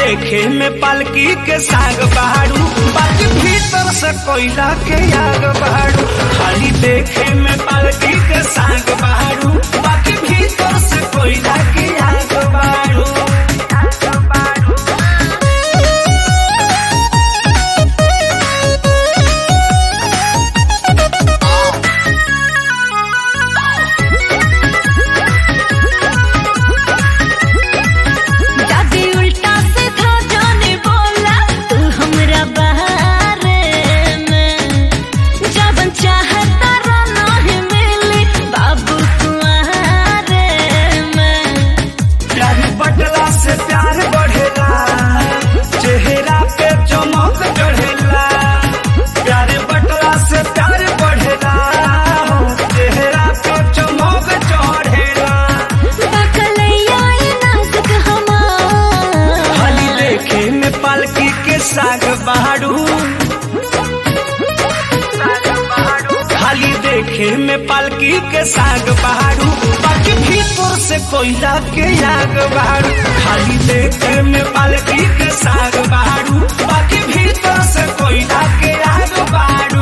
देखे में पालकी के साग बहारू बाकी भीतर से कोयला के आग बहारू खाली देखे में पालकी के साग बहारू बाकी भीतर से कोयला के आग बहारू दादी उल्टा सीधा जाने बोला तू हमरा बारे में जबन चाहता रहना है मिली बाबू तुम्हारे में प्यार बटला से प्यार बढ़ेला चेहरा पे चमक चढ़ेला प्यार बटला से प्यार बढ़ेला चेहरा पे चमक चढ़ेला बकलैया ये नाजुक हमार खाली देखे में पालकी के साग बहारू खाली देखे में पालकी के साग बहारू बाकी भीतर से कोयला के आग बहारू खाली देखे में पालकी के साग बहारू बाकी भीतर से कोयला के आग बहारू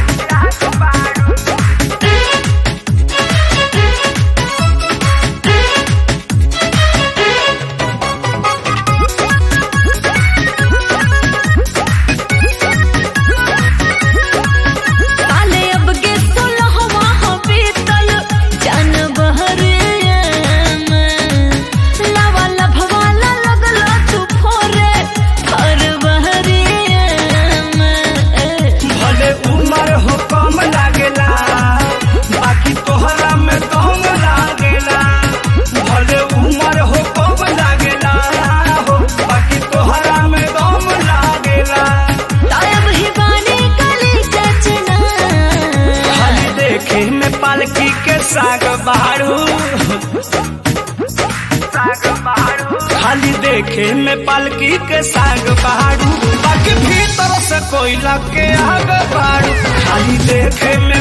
साले अब के सोलहवा हो बीतल जान बहरे में लावा लभवाला लगला तू फोरे हर बहरे में भले उम्र हो कम लागेला बाकी तोहरा में दम लागेला भले उम्र हो कम लागेला हो बाकी तोहरा में दम लागेला तायब ही बानी कली चचना खाली देखे में पालकी के साग बहारू खाली देखे में पालकी के साग बहारू बाकी भीतर से कोयला के आग बहारू खाली देखे में